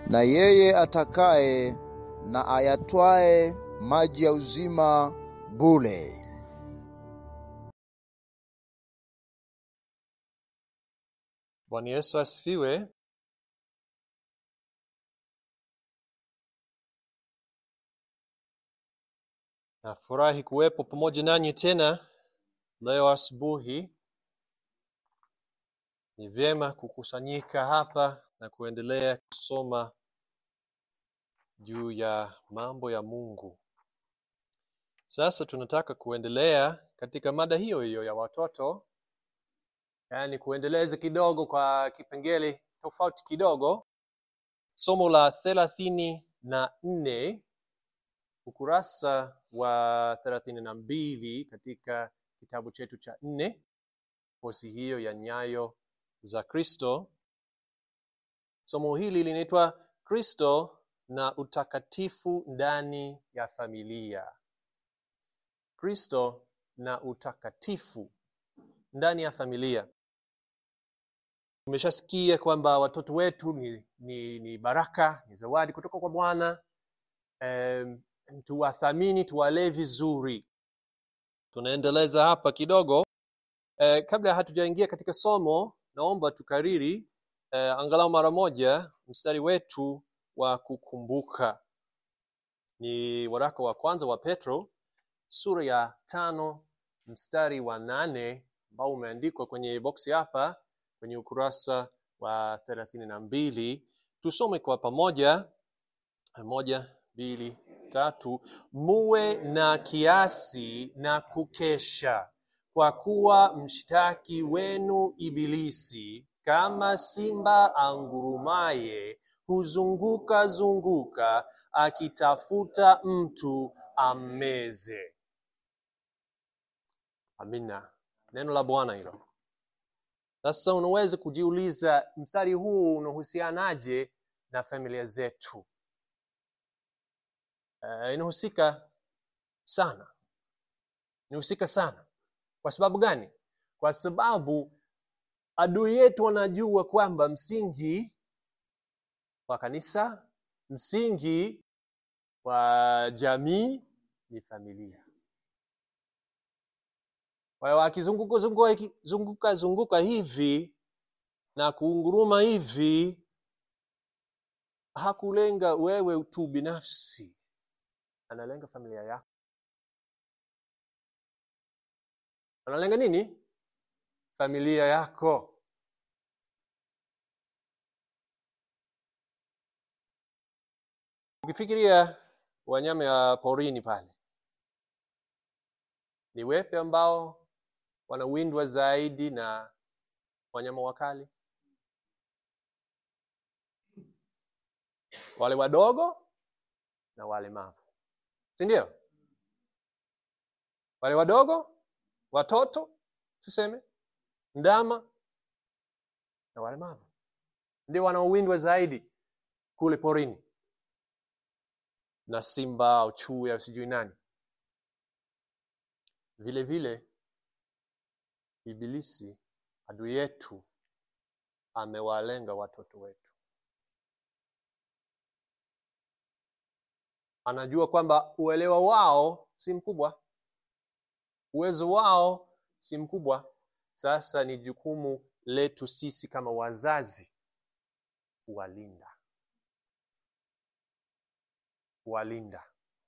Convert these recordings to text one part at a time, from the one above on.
na yeye atakaye na ayatwae maji ya uzima bure. Bwana Yesu asifiwe. Nafurahi kuwepo pamoja nanyi tena leo asubuhi. Ni vyema kukusanyika hapa na kuendelea kusoma juu ya mambo ya Mungu. Sasa tunataka kuendelea katika mada hiyo hiyo ya watoto, yaani kuendeleza kidogo kwa kipengele tofauti kidogo. Somo la thelathini na nne ukurasa wa thelathini na mbili katika kitabu chetu cha nne, kosi hiyo ya nyayo za Kristo. Somo hili linaitwa Kristo na utakatifu ndani ya familia. Kristo na utakatifu ndani ya familia. Tumeshasikia kwamba watoto wetu ni, ni, ni baraka, ni zawadi kutoka kwa Bwana. Um, tuwathamini, tuwalee vizuri. Tunaendeleza hapa kidogo. Eh, kabla hatujaingia katika somo, naomba tukariri eh, angalau mara moja mstari wetu wa kukumbuka. Ni waraka wa kwanza wa Petro sura ya tano mstari wa nane ambao umeandikwa kwenye boksi hapa kwenye ukurasa wa thelathini na mbili. Tusome kwa pamoja. Moja, mbili, tatu. Muwe na kiasi na kukesha, kwa kuwa mshtaki wenu Ibilisi kama simba angurumaye huzunguka zunguka akitafuta mtu ammeze. Amina, neno la Bwana hilo. Sasa unaweza kujiuliza mstari huu unahusianaje na familia zetu? Uh, inahusika sana, inahusika sana. Kwa sababu gani? Kwa sababu adui yetu wanajua kwamba msingi wa kanisa, msingi wa jamii ni familia. Kwa hiyo akizunguka zunguka, zunguka zunguka hivi na kuunguruma hivi, hakulenga wewe tu binafsi, analenga familia yako. Analenga nini? Familia yako. Ukifikiria wanyama ya porini pale, ni wepe ambao wanawindwa zaidi na wanyama wakali? Wale wadogo na walemavu, si ndio? Wale wadogo, watoto tuseme, ndama na walemavu ndio wanaowindwa zaidi kule porini na simba au chui au sijui nani. Vile vile Ibilisi adui yetu amewalenga watoto wetu. Anajua kwamba uelewa wao si mkubwa, uwezo wao si mkubwa. Sasa ni jukumu letu sisi kama wazazi kuwalinda, kuwalinda.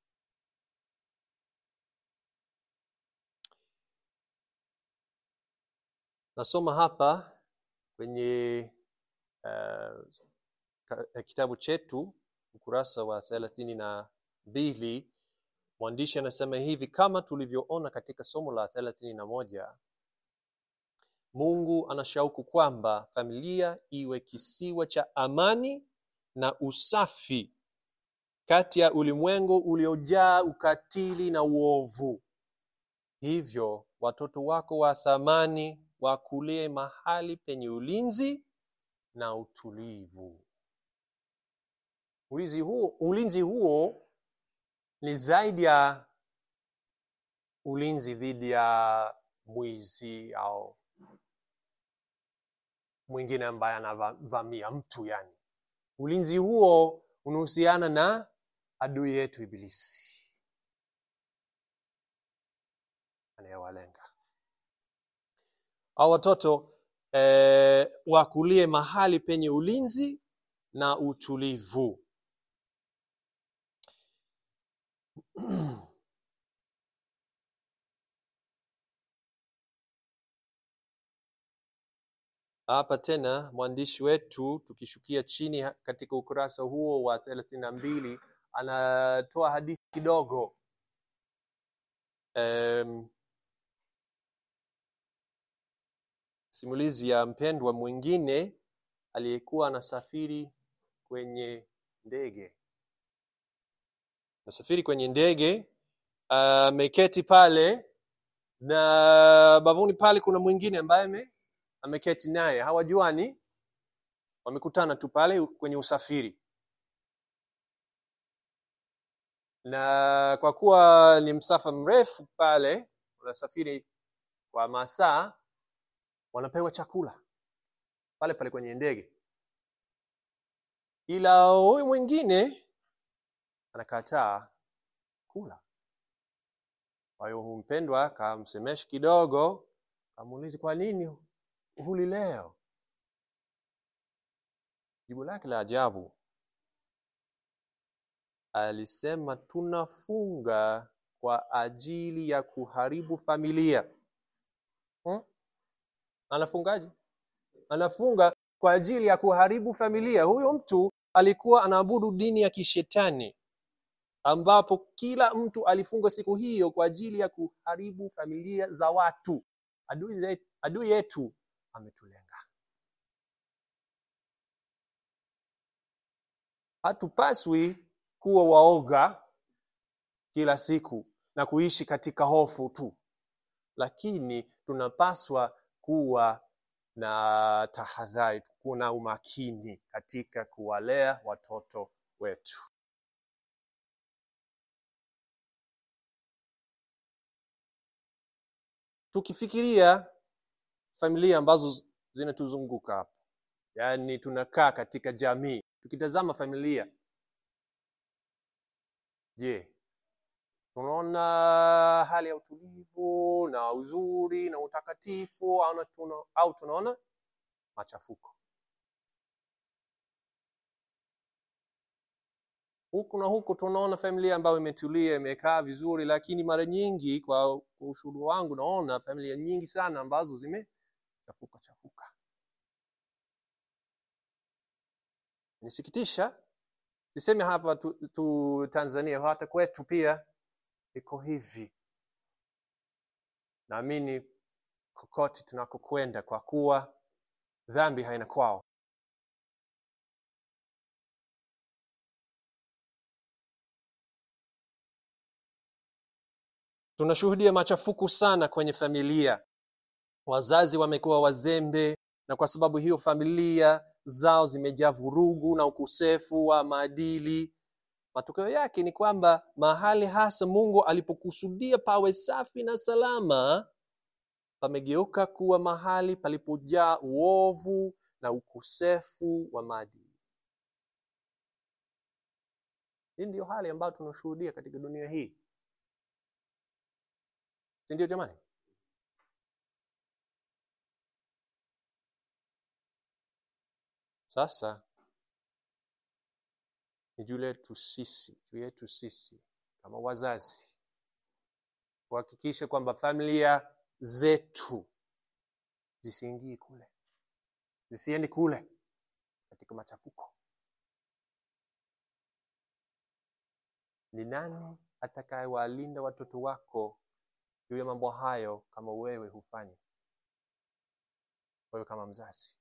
Nasoma hapa kwenye uh, kitabu chetu ukurasa wa thelathini na mbili mwandishi anasema hivi: kama tulivyoona katika somo la thelathini na moja Mungu anashauku kwamba familia iwe kisiwa cha amani na usafi kati ya ulimwengu uliojaa ukatili na uovu. Hivyo watoto wako wa thamani wakulie mahali penye ulinzi na utulivu. Ulinzi huo, ulinzi huo ni zaidi ya ulinzi dhidi ya mwizi au mwingine ambaye anavamia mtu yani ulinzi huo unahusiana na adui yetu ibilisi anayewalenga au watoto eh, wakulie mahali penye ulinzi na utulivu hapa tena mwandishi wetu tukishukia chini ha- katika ukurasa huo wa thelathini na mbili anatoa hadithi kidogo um, simulizi ya mpendwa mwingine aliyekuwa anasafiri kwenye ndege nasafiri kwenye ndege ameketi pale na bavuni pale kuna mwingine ambaye ame- ameketi naye hawajuani wamekutana tu pale kwenye usafiri na kwa kuwa ni msafa mrefu pale unasafiri kwa masaa wanapewa chakula pale pale kwenye ndege ila huyu mwingine anakataa kula kwa hiyo huyu mpendwa akamsemesha kidogo akamuuliza kwa nini huli leo jibu lake la ajabu alisema tunafunga kwa ajili ya kuharibu familia hmm? anafungaje anafunga kwa ajili ya kuharibu familia huyo mtu alikuwa anaabudu dini ya kishetani ambapo kila mtu alifunga siku hiyo kwa ajili ya kuharibu familia za watu adui, zetu, adui yetu ametulenga hatupaswi kuwa waoga kila siku na kuishi katika hofu tu lakini tunapaswa kuwa na tahadhari kuna umakini katika kuwalea watoto wetu tukifikiria familia ambazo zinatuzunguka hapa yaani tunakaa katika jamii tukitazama familia je tunaona hali ya utulivu na uzuri na utakatifu au, na tuna, au tunaona machafuko huku na huku tunaona familia ambayo imetulia imekaa vizuri lakini mara nyingi kwa kwa ushuhuda wangu naona familia nyingi sana ambazo zimechafuka chafuka nisikitisha sisemi hapa tu, tu tanzania hata kwetu pia iko hivi naamini kokote tunakokwenda kwa kuwa dhambi haina kwao tunashuhudia machafuko sana kwenye familia wazazi wamekuwa wazembe na kwa sababu hiyo familia zao zimejaa vurugu na ukosefu wa maadili matokeo yake ni kwamba mahali hasa mungu alipokusudia pawe safi na salama pamegeuka kuwa mahali palipojaa uovu na ukosefu wa maadili hii ndiyo hali ambayo tunashuhudia katika dunia hii si ndio jamani sasa ni juu letu sisi juu yetu sisi kama wazazi kuhakikisha kwamba familia zetu zisiingii kule zisiendi kule katika machafuko ni nani atakayewalinda watoto wako juu ya mambo hayo kama wewe hufanyi wewe kama mzazi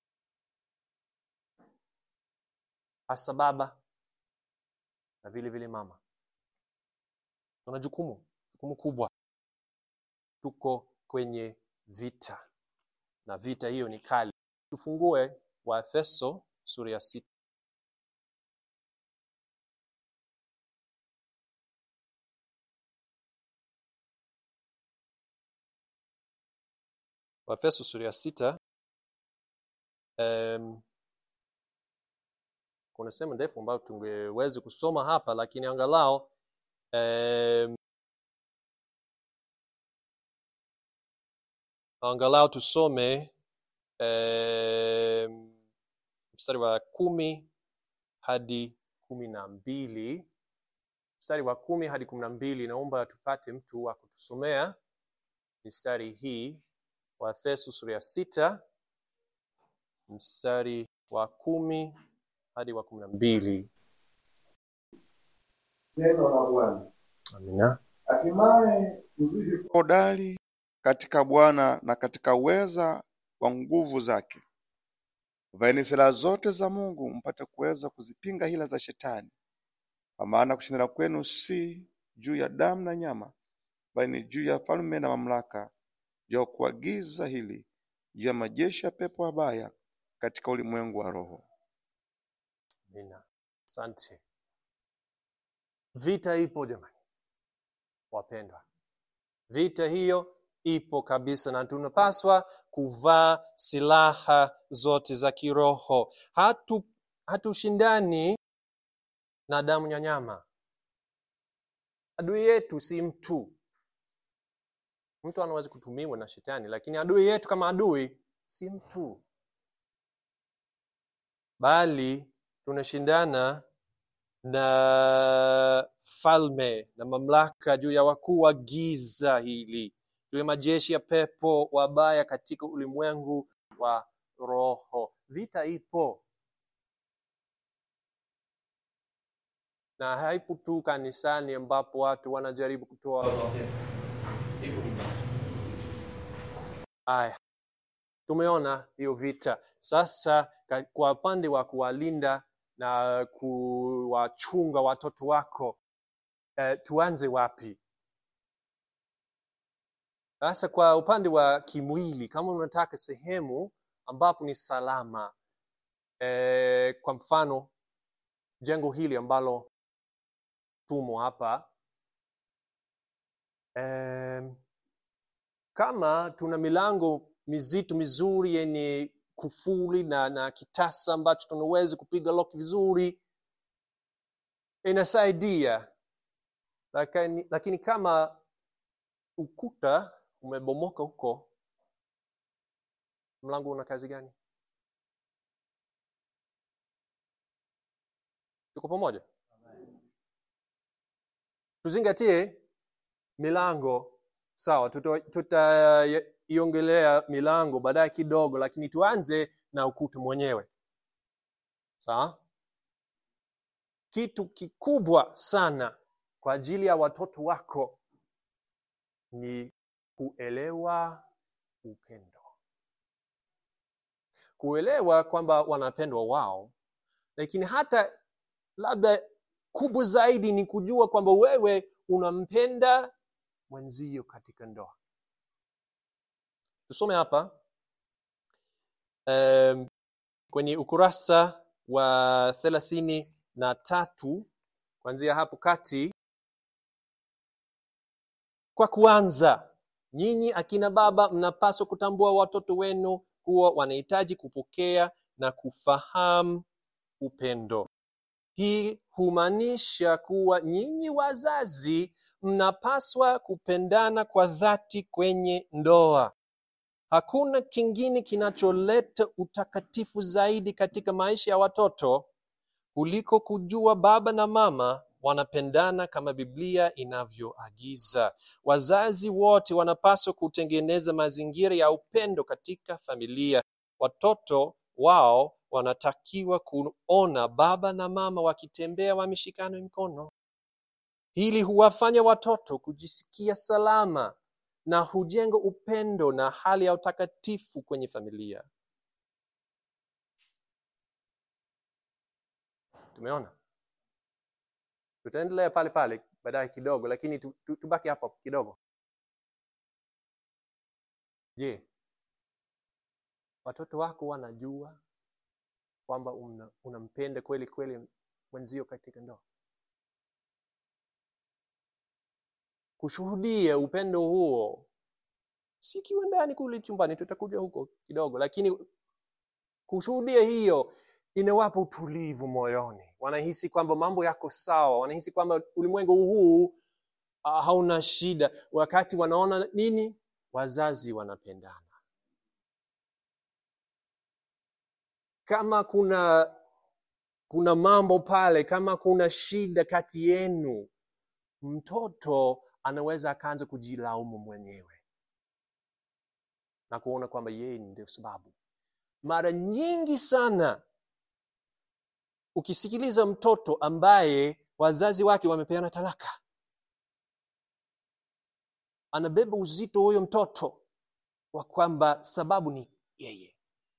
hasa baba na vile vile mama tuna jukumu jukumu kubwa tuko kwenye vita na vita hiyo ni kali tufungue waefeso sura ya sita waefeso sura ya sita um, kuna sehemu ndefu ambayo tungeweza kusoma hapa lakini angalau eh, angalau tusome eh, mstari wa kumi hadi kumi na mbili mstari wa kumi hadi kumi na mbili naomba tupate mtu wa kutusomea mistari hii waefeso sura ya sita mstari wa kumi hadi wa kumi na mbili Neno la Bwana. amina Hatimaye mzidi kuwa hodari katika Bwana na katika uweza wa nguvu zake. Vaeni silaha zote za Mungu mpate kuweza kuzipinga hila za Shetani, kwa maana kushindana kwenu si juu ya damu na nyama, bali ni juu ya falme na mamlaka, juu ya kuagiza hili, juu ya majeshi ya pepo wabaya katika ulimwengu wa roho. amina asante vita ipo jamani wapendwa vita hiyo ipo kabisa na tunapaswa kuvaa silaha zote za kiroho hatu hatushindani na damu ya nyama adui yetu si mtu mtu anaweza kutumiwa na shetani lakini adui yetu kama adui si mtu bali tunashindana na falme na mamlaka juu ya wakuu wa giza hili juu ya majeshi ya pepo wabaya katika ulimwengu wa roho vita ipo na haipo tu kanisani ambapo watu wanajaribu kutoa aya tumeona hiyo vita sasa ka- kwa upande wa kuwalinda na kuwachunga watoto wako eh, tuanze wapi sasa kwa upande wa kimwili kama unataka sehemu ambapo ni salama eh, kwa mfano jengo hili ambalo tumo hapa eh, kama tuna milango mizito mizuri yenye kufuli na, na kitasa ambacho tunaweza kupiga lock vizuri inasaidia lakini, lakini kama ukuta umebomoka huko mlango una kazi gani tuko pamoja tuzingatie milango sawa tutaiongelea tuta milango baadaye kidogo lakini tuanze na ukuta mwenyewe sawa kitu kikubwa sana kwa ajili ya watoto wako ni kuelewa upendo kuelewa kwamba wanapendwa wao lakini hata labda kubwa zaidi ni kujua kwamba wewe unampenda mwenzio katika ndoa tusome hapa um, kwenye ukurasa wa thelathini na tatu kuanzia hapo kati kwa kuanza nyinyi akina baba mnapaswa kutambua watoto wenu kuwa wanahitaji kupokea na kufahamu upendo hii humaanisha kuwa nyinyi wazazi mnapaswa kupendana kwa dhati kwenye ndoa hakuna kingine kinacholeta utakatifu zaidi katika maisha ya watoto kuliko kujua baba na mama wanapendana kama biblia inavyoagiza wazazi wote wanapaswa kutengeneza mazingira ya upendo katika familia watoto wao wanatakiwa kuona baba na mama wakitembea wameshikana mikono hili huwafanya watoto kujisikia salama na hujenga upendo na hali ya utakatifu kwenye familia tumeona tutaendelea pale pale baadaye kidogo lakini tu, tu, tubaki hapo kidogo je watoto wako wanajua kwamba una- unampenda kweli kweli mwenzio katika ndoa kushuhudia upendo huo si kiwa ndani kule chumbani tutakuja huko kidogo lakini kushuhudia hiyo inawapa utulivu moyoni wanahisi kwamba mambo yako sawa wanahisi kwamba ulimwengu huu uh, hauna shida wakati wanaona nini wazazi wanapendana kama kuna kuna mambo pale kama kuna shida kati yenu mtoto anaweza akaanza kujilaumu mwenyewe na kuona kwamba yeye ndio sababu mara nyingi sana ukisikiliza mtoto ambaye wazazi wake wamepeana talaka anabeba uzito huyo mtoto wa kwamba sababu ni yeye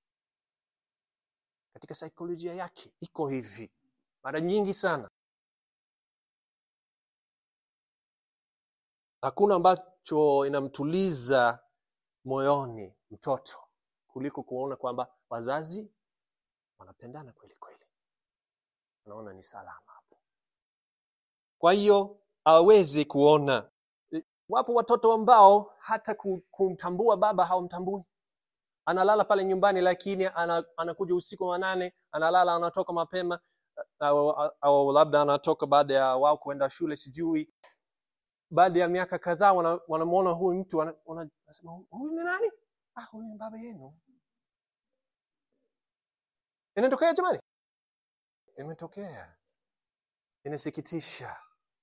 katika saikolojia yake iko hivi mara nyingi sana hakuna ambacho inamtuliza moyoni mtoto kuliko kuona kwamba wazazi wanapendana kweli kweli anaona ni salama hapo kwa hiyo aweze kuona wapo watoto ambao hata ku- kumtambua baba hawamtambui analala pale nyumbani lakini ana, anakuja usiku wa nane analala anatoka mapema au, au labda anatoka baada ya wao kuenda shule sijui baada ya miaka kadhaa wana- wanamwona huyu mtu wana- wana- wanasema huyu ni nani ah, huyu ni baba yenu inatokea jamani imetokea inasikitisha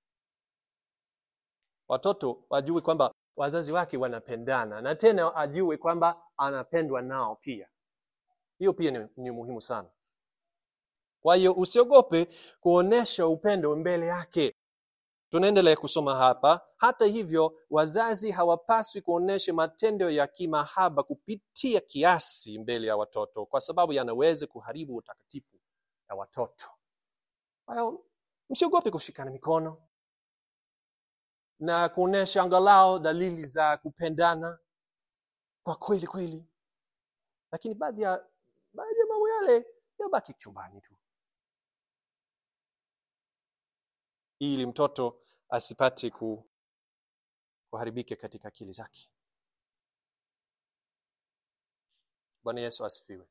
watoto wajue kwamba wazazi wake wanapendana na tena ajue kwamba anapendwa nao pia hiyo pia ni, ni muhimu sana kwa hiyo usiogope kuonyesha upendo mbele yake tunaendelea kusoma hapa hata hivyo wazazi hawapaswi kuonyesha matendo ya kimahaba kupitia kiasi mbele ya watoto kwa sababu yanaweza kuharibu utakatifu ya watoto kwa hiyo msiogope kushikana mikono na kuonyesha angalau dalili za kupendana kwa kweli kweli lakini baadhi ya baadhi ya mambo yale yabaki chumbani tu ili mtoto asipate ku, kuharibika katika akili zake bwana yesu asifiwe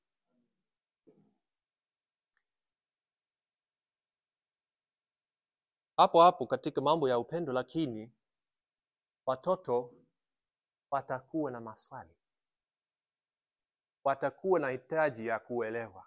hapo hapo katika mambo ya upendo lakini watoto watakuwa na maswali watakuwa na hitaji ya kuelewa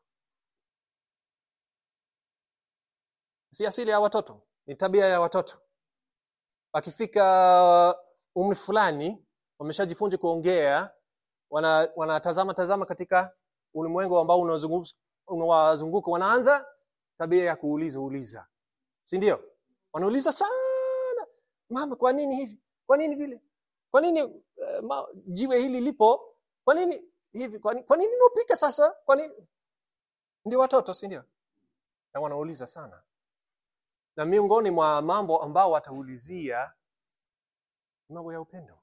si asili ya watoto ni tabia ya watoto wakifika umri fulani wameshajifunza kuongea wana- wanatazama tazama katika ulimwengu ambao unawazungu- unawazunguka wanaanza tabia ya kuuliza uliza si ndio wanauliza sana mama kwa nini hivi kwa nini vile kwa nini uh, ma, jiwe hili lipo kwa nini hivi kwa nini, kwa nini unapika sasa kwa nini ndio watoto si ndio na wanauliza sana na miongoni mwa mambo ambao wataulizia ni mambo ya upendo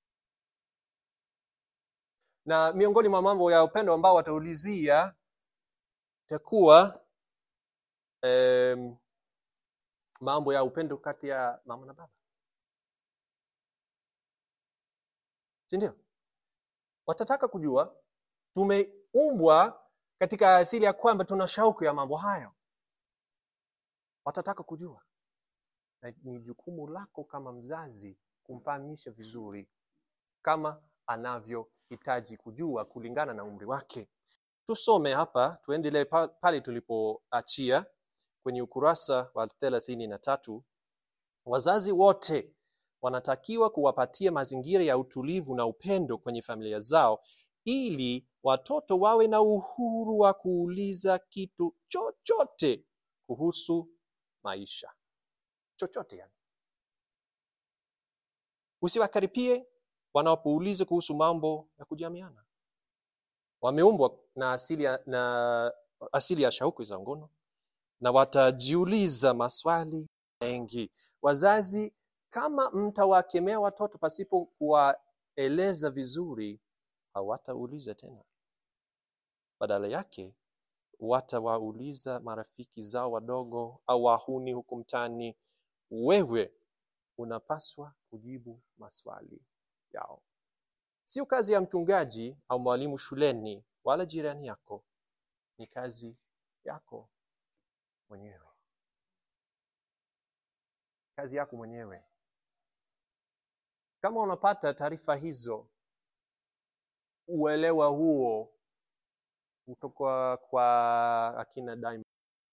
na miongoni mwa mambo ya upendo ambao wataulizia itakuwa um, mambo ya upendo kati ya mama na baba si ndio watataka kujua tumeumbwa katika asili ya kwamba tuna shauku ya mambo hayo watataka kujua na ni jukumu lako kama mzazi kumfahamisha vizuri kama anavyohitaji kujua kulingana na umri wake tusome hapa tuendelee pa- pale tulipoachia kwenye ukurasa wa thelathini na tatu wazazi wote wanatakiwa kuwapatia mazingira ya utulivu na upendo kwenye familia zao ili watoto wawe na uhuru wa kuuliza kitu chochote kuhusu maisha chochote yani usiwakaripie wanapouliza kuhusu mambo ya kujamiana wameumbwa na asili ya, na asili ya shauku za ngono na watajiuliza maswali mengi wazazi kama mtawakemea watoto pasipo kuwaeleza vizuri hawatauliza tena badala yake watawauliza marafiki zao wadogo au wahuni huku mtaani wewe unapaswa kujibu maswali yao sio kazi ya mchungaji au mwalimu shuleni wala jirani yako ni kazi yako mwenyewe kazi yako mwenyewe kama unapata taarifa hizo uelewa huo kutoka kwa akina Diamond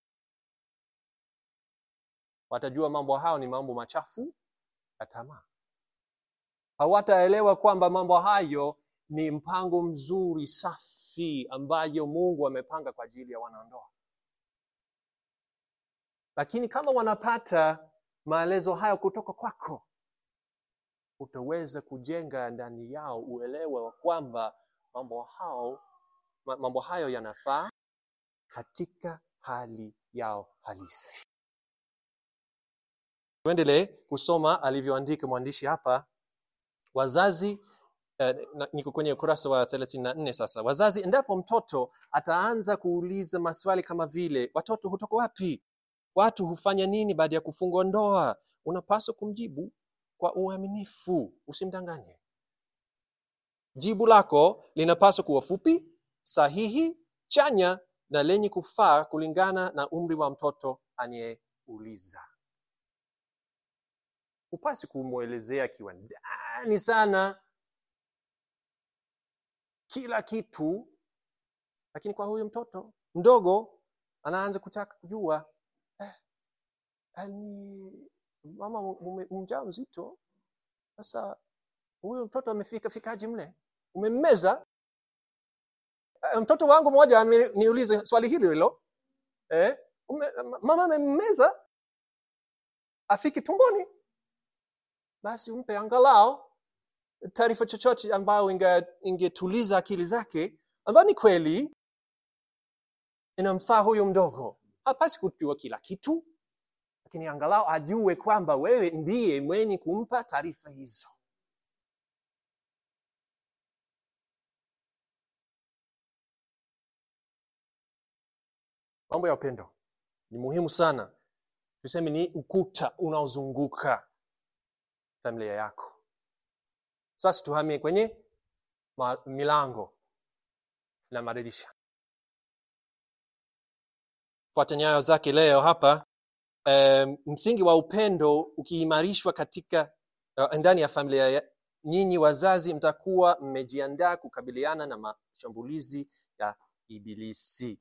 watajua mambo hayo ni mambo machafu ya tamaa hawataelewa kwamba mambo hayo ni mpango mzuri safi ambayo mungu amepanga kwa ajili ya wanandoa lakini kama wanapata maelezo hayo kutoka kwako utaweza kujenga ndani yao uelewa wa kwamba mambo hao ma- mambo hayo yanafaa katika hali yao halisi tuendelee kusoma alivyoandika mwandishi hapa wazazi eh, na- niko kwenye ukurasa wa 34 sasa wazazi endapo mtoto ataanza kuuliza maswali kama vile watoto hutoka wapi watu hufanya nini baada ya kufungwa ndoa unapaswa kumjibu kwa uaminifu usimdanganye jibu lako linapaswa kuwa fupi sahihi chanya na lenye kufaa kulingana na umri wa mtoto anayeuliza hupasi kumwelezea akiwa ndani sana kila kitu lakini kwa huyu mtoto mdogo anaanza kutaka kujua eh, eh, ni mama mume- mjaa mzito sasa huyu mtoto amefika fikaje mle umemmeza Eh, mtoto wangu mmoja ameniuliza swali hilo hilo eh, ume, mama amemmeza afiki tumboni basi umpe angalau taarifa chochote ambayo inge- ingetuliza akili zake ambayo ni kweli inamfaa huyu mdogo hapasi kujua kila kitu lakini angalau ajue kwamba wewe ndiye mwenye kumpa taarifa hizo mambo ya upendo ni muhimu sana tuseme ni ukuta unaozunguka familia yako sasa tuhamie kwenye ma- milango na madirisha fuata nyayo zake leo hapa um, msingi wa upendo ukiimarishwa katika uh, ndani ya familia ya, nyinyi wazazi mtakuwa mmejiandaa kukabiliana na mashambulizi ya ibilisi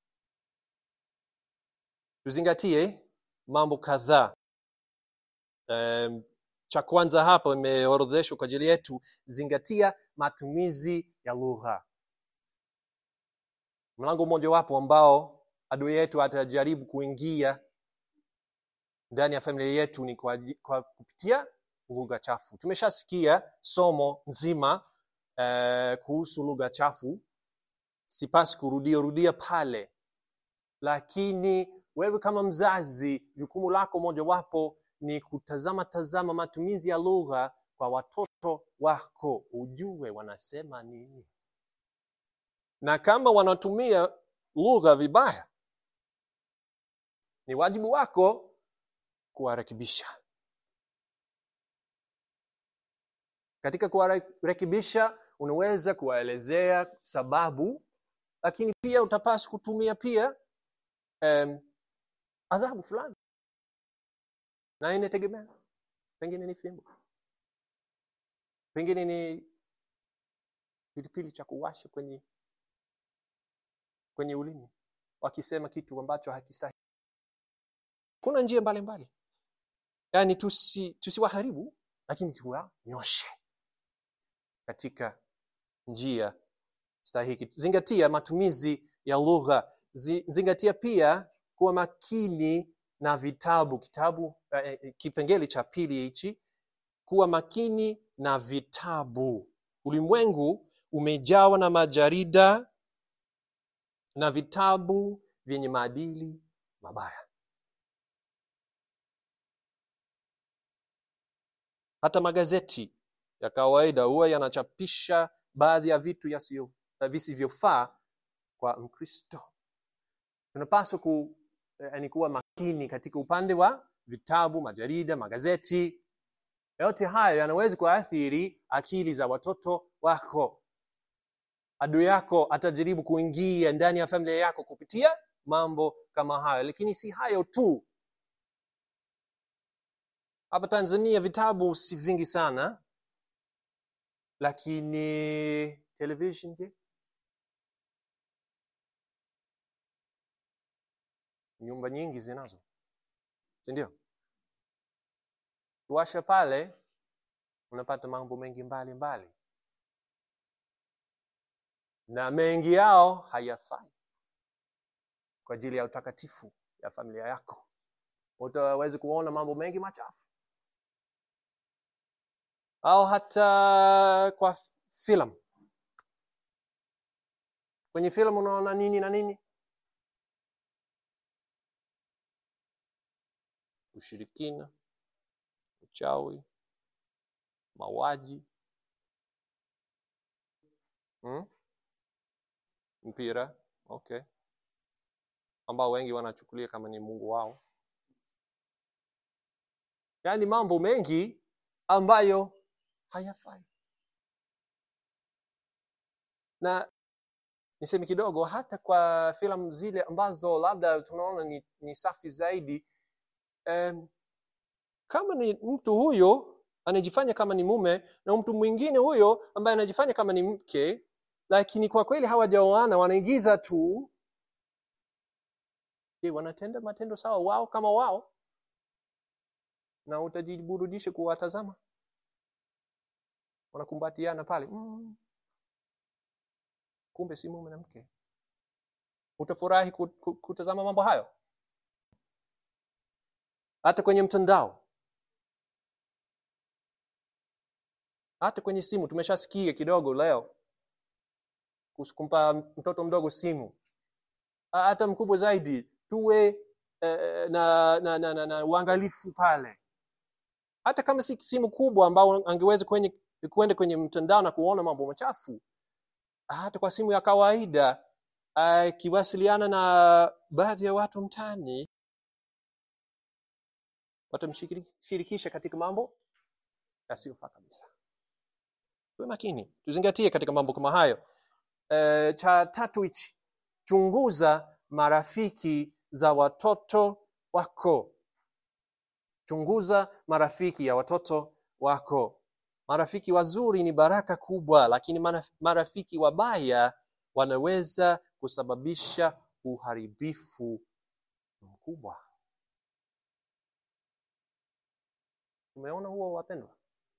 tuzingatie mambo kadhaa um, cha kwanza hapa imeorodheshwa kwa ajili yetu zingatia matumizi ya lugha mlango mmojawapo ambao adui yetu atajaribu kuingia ndani ya familia yetu ni kwa, kwa kupitia lugha chafu tumeshasikia somo nzima eh, kuhusu lugha chafu sipasi kurudia rudia pale lakini wewe kama mzazi jukumu lako mojawapo ni kutazama tazama matumizi ya lugha kwa watoto wako ujue wanasema nini na kama wanatumia lugha vibaya ni wajibu wako kuwarekebisha katika kuwarekebisha unaweza kuwaelezea sababu lakini pia utapaswa kutumia pia um, adhabu fulani na inategemea pengine ni fimbo pengine ni pilipili cha kuwasha kwenye kwenye ulimi wakisema kitu ambacho hakistahili kuna njia mbalimbali yaani tusi tusiwaharibu lakini tuwanyoshe katika njia stahiki zingatia matumizi ya lugha Zi- zingatia pia kuwa makini na vitabu kitabu eh, kipengele cha pili hichi kuwa makini na vitabu ulimwengu umejawa na majarida na vitabu vyenye maadili mabaya hata magazeti ya kawaida huwa yanachapisha baadhi ya vitu yasiyo- visivyofaa kwa mkristo tunapaswa ku, eh, ni kuwa makini katika upande wa vitabu majarida magazeti yote hayo yanaweza kuathiri akili za watoto wako adui yako atajaribu kuingia ndani ya familia yako kupitia mambo kama hayo lakini si hayo tu hapa tanzania vitabu si vingi sana lakini television je nyumba nyingi zinazo sindio tuwasha pale unapata mambo mengi mbali mbali na mengi yao hayafai kwa ajili ya utakatifu ya familia yako utawezi kuona mambo mengi machafu au hata kwa filamu kwenye filamu unaona nini na nini ushirikina uchawi mauaji hmm? mpira okay ambao wengi wanachukulia kama ni mungu wao yaani mambo mengi ambayo hayafai na niseme kidogo hata kwa filamu zile ambazo labda tunaona ni, ni safi zaidi um, kama ni mtu huyo anajifanya kama ni mume na mtu mwingine huyo ambaye anajifanya kama ni mke lakini kwa kweli hawajaoana wanaigiza tu je wanatenda matendo sawa wao kama wao na utajiburudisha kuwatazama wanakumbatiana pale mm. kumbe si mume na mke utafurahi kutazama mambo hayo hata kwenye mtandao hata kwenye simu tumeshasikia kidogo leo kumpa mtoto mdogo simu hata mkubwa zaidi tuwe eh, na, na, na, na, na uangalifu pale hata kama si simu kubwa ambao angeweza kwenye kwenda kwenye mtandao na kuona mambo machafu hata kwa simu ya kawaida akiwasiliana uh, na baadhi ya watu mtani watamshirikisha katika mambo yasiyofaa kabisa tuwe makini tuzingatie katika mambo kama hayo e, cha tatu hichi chunguza marafiki za watoto wako chunguza marafiki ya watoto wako marafiki wazuri ni baraka kubwa lakini marafiki wabaya wanaweza kusababisha uharibifu mkubwa umeona huo wapendwa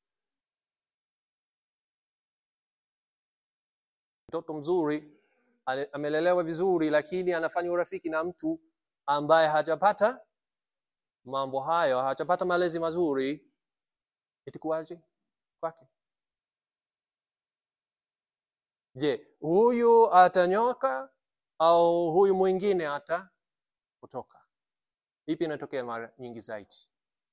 mtoto mzuri amelelewa vizuri lakini anafanya urafiki na mtu ambaye hajapata mambo hayo hajapata malezi mazuri itakuwaje kwake je huyu atanyoka au huyu mwingine hata kutoka ipi inatokea mara nyingi zaidi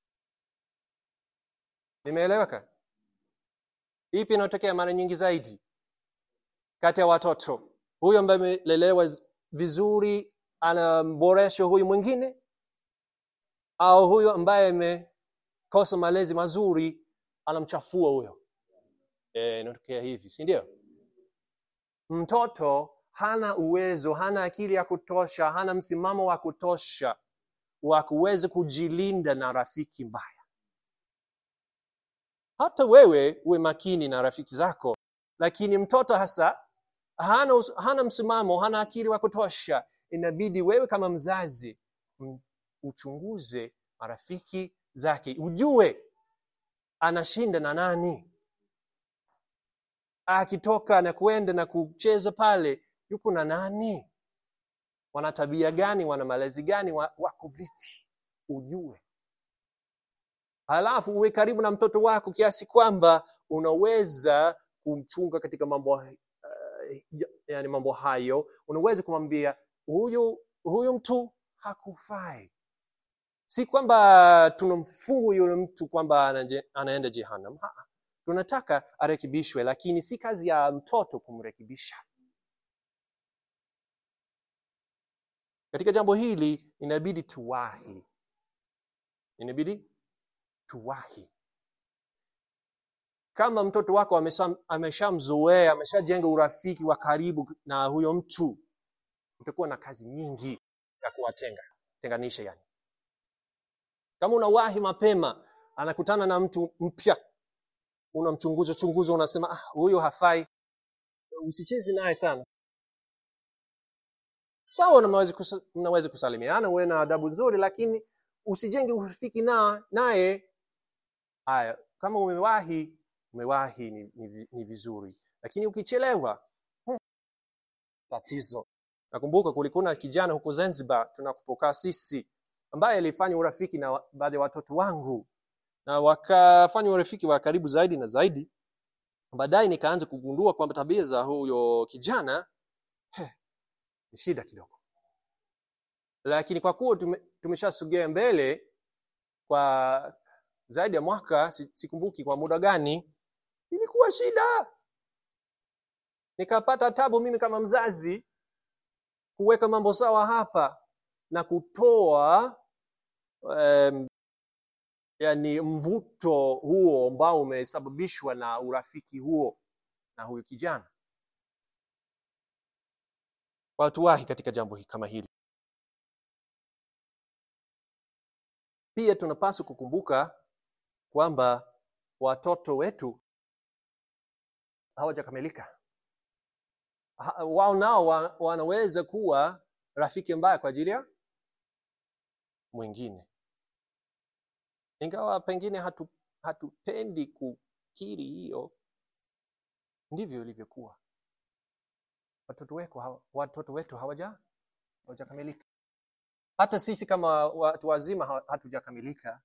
nimeeleweka ipi inatokea mara nyingi zaidi kati ya watoto huyu ambaye amelelewa vizuri anamboresha huyu mwingine au huyu ambaye amekosa malezi mazuri anamchafua huyo e, inatokea hivi si ndio mtoto hana uwezo hana akili ya kutosha hana msimamo wa kutosha wa kuweza kujilinda na rafiki mbaya hata wewe uwe makini na rafiki zako lakini mtoto hasa hana, hana msimamo hana akili wa kutosha inabidi wewe kama mzazi uchunguze marafiki zake ujue anashinda na nani akitoka na kwenda na kucheza pale yuko na nani wana tabia gani wana malezi gani wako vipi ujue halafu uwe karibu na mtoto wako kiasi kwamba unaweza kumchunga katika mambo uh, yani mambo hayo unaweza kumwambia huyu huyu mtu hakufai si kwamba tunamfungu yule mtu kwamba anaenda jehanam ha, tunataka arekebishwe lakini si kazi ya mtoto kumrekebisha katika jambo hili inabidi tuwahi inabidi tuwahi kama mtoto wako ameshamzoea ameshajenga urafiki wa karibu na huyo mtu utakuwa na kazi nyingi ya kuwatenga tenganisha yani kama unawahi mapema anakutana na mtu mpya unamchunguza chunguza unasema ah, huyo hafai usichezi naye sana sawa mnaweza kusa, mnaweza kusalimiana uwe na adabu nzuri lakini usijenge urafiki na naye haya kama umewahi umewahi ni, ni, ni vizuri lakini ukichelewa hmm, tatizo nakumbuka kulikuwa na kijana huko zanzibar tunakupokaa sisi ambaye alifanya urafiki na wa- baadhi ya watoto wangu na wakafanya urafiki wa karibu zaidi na zaidi baadaye nikaanza kugundua kwamba tabia za huyo kijana he, ni shida kidogo lakini kwa kuwa tume, tumeshasogea mbele kwa zaidi ya mwaka si- sikumbuki kwa muda gani ilikuwa shida nikapata tabu mimi kama mzazi kuweka mambo sawa hapa na kutoa um, yani mvuto huo ambao umesababishwa na urafiki huo na huyu kijana watuwahi katika jambo hi- kama hili pia tunapaswa kukumbuka kwamba watoto wetu hawajakamilika Ha- wao nao wa, wanaweza kuwa rafiki mbaya kwa ajili ya mwingine ingawa pengine hatu, hatupendi kukiri hiyo ndivyo ilivyokuwa watoto wetu, hawa- watoto wetu hawaja hawajakamilika hata sisi kama watu wazima ha- hatujakamilika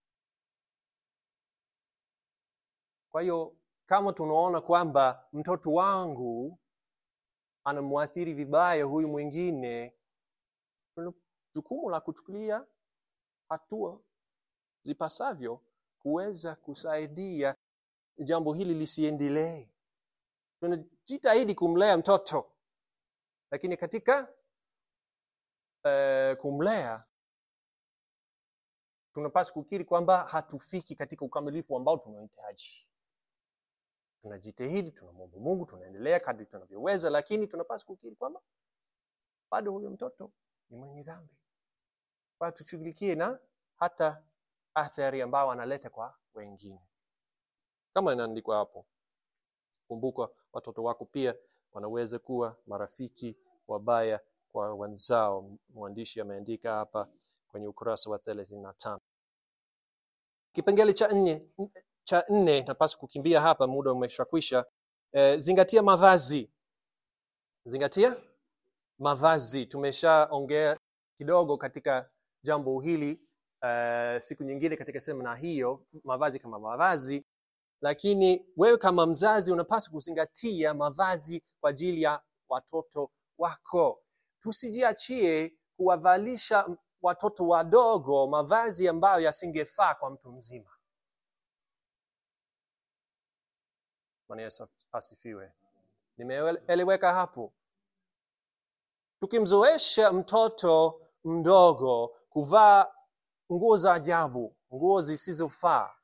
kwa hiyo kama tunaona kwamba mtoto wangu anamwathiri vibaya huyu mwingine tuna jukumu la kuchukulia hatua zipasavyo kuweza kusaidia jambo hili lisiendelee tunajitahidi kumlea mtoto lakini katika uh, kumlea tunapaswa kukiri kwamba hatufiki katika ukamilifu ambao tunahitaji tunajitahidi tunamwomba mungu tunaendelea kadri tunavyoweza lakini tunapaswa kukiri kwamba bado huyo mtoto ni mwenye dhambi kwa hiyo tushughulikie na hata athari ambayo analeta kwa wengine kama inaandikwa hapo kumbuka watoto wako pia wanaweza kuwa marafiki wabaya kwa wenzao mwandishi ameandika hapa kwenye ukurasa wa thelathini na tano kipengele cha nne cha nne napaswa kukimbia hapa muda umeshakwisha e, zingatia mavazi zingatia mavazi tumeshaongea kidogo katika jambo hili uh, siku nyingine katika semina hiyo mavazi kama mavazi lakini wewe kama mzazi unapaswa kuzingatia mavazi kwa ajili ya watoto wako tusijiachie kuwavalisha watoto wadogo mavazi ambayo yasingefaa kwa mtu mzima Bwana Yesu asifiwe. Nimeeleweka hapo. Tukimzoesha mtoto mdogo kuvaa nguo za ajabu, nguo zisizofaa,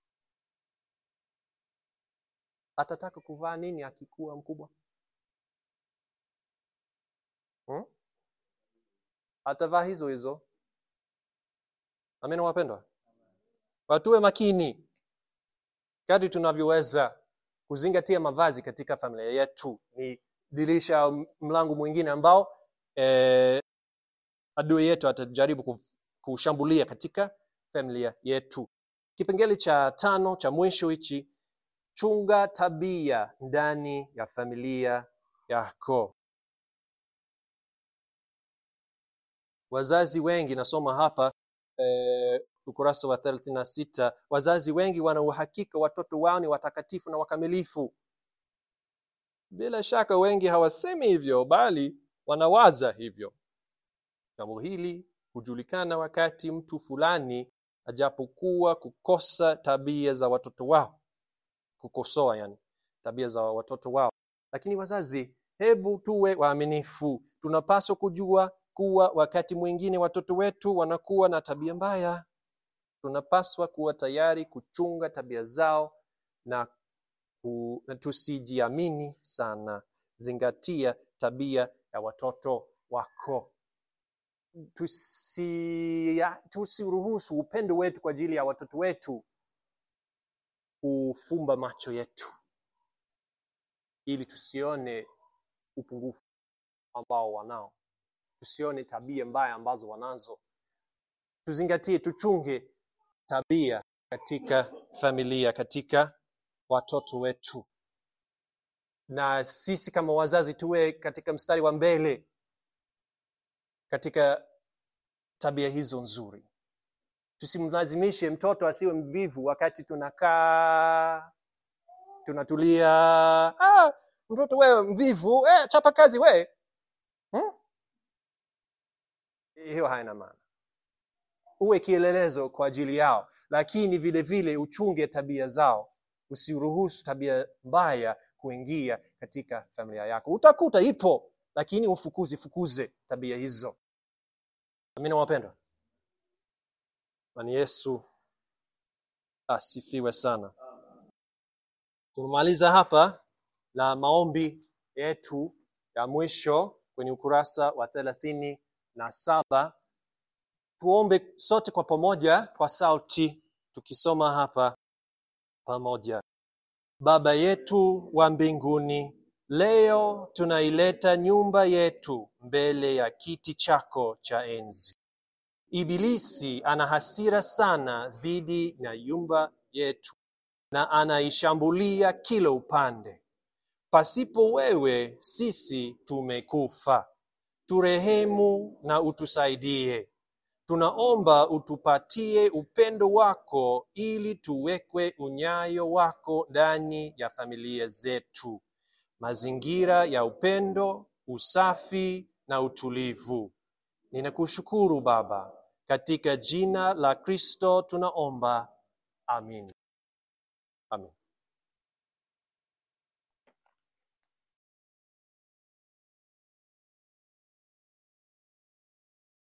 atataka kuvaa nini akikuwa mkubwa? Hmm? Atavaa hizo hizo. Amina wapendwa, watuwe makini kadri tunavyoweza kuzingatia mavazi katika familia yetu ni dirisha au mlango mwingine ambao eh, adui yetu atajaribu kushambulia katika familia yetu kipengele cha tano cha mwisho hichi chunga tabia ndani ya familia yako wazazi wengi nasoma hapa eh, ukurasa wa thelathini na sita wazazi wengi wana uhakika watoto wao ni watakatifu na wakamilifu bila shaka wengi hawasemi hivyo bali wanawaza hivyo jambo hili hujulikana wakati mtu fulani ajapokuwa kukosa tabia za watoto wao kukosoa yani tabia za watoto wao lakini wazazi hebu tuwe waaminifu tunapaswa kujua kuwa wakati mwingine watoto wetu wanakuwa na tabia mbaya tunapaswa kuwa tayari kuchunga tabia zao na, ku, na tusijiamini sana zingatia tabia ya watoto wako tusi tusiruhusu upendo wetu kwa ajili ya watoto wetu kufumba macho yetu ili tusione upungufu ambao wanao tusione tabia mbaya ambazo wanazo tuzingatie tuchunge tabia katika familia katika watoto wetu na sisi kama wazazi tuwe katika mstari wa mbele katika tabia hizo nzuri tusimlazimishe mtoto asiwe mvivu wakati tunakaa tunatulia ah, mtoto wewe mvivu eh, chapa kazi we hmm? hiyo haina maana uwe kielelezo kwa ajili yao lakini vile vile uchunge tabia zao usiruhusu tabia mbaya kuingia katika familia yako utakuta ipo lakini ufukuzi fukuze tabia hizo amina wapendwa nani yesu asifiwe sana tumemaliza hapa na maombi yetu ya mwisho kwenye ukurasa wa thelathini na saba tuombe sote kwa pamoja kwa sauti tukisoma hapa pamoja baba yetu wa mbinguni leo tunaileta nyumba yetu mbele ya kiti chako cha enzi ibilisi ana hasira sana dhidi ya nyumba yetu na anaishambulia kila upande pasipo wewe sisi tumekufa turehemu na utusaidie tunaomba utupatie upendo wako ili tuwekwe unyayo wako ndani ya familia zetu mazingira ya upendo usafi na utulivu ninakushukuru baba katika jina la kristo tunaomba amin amin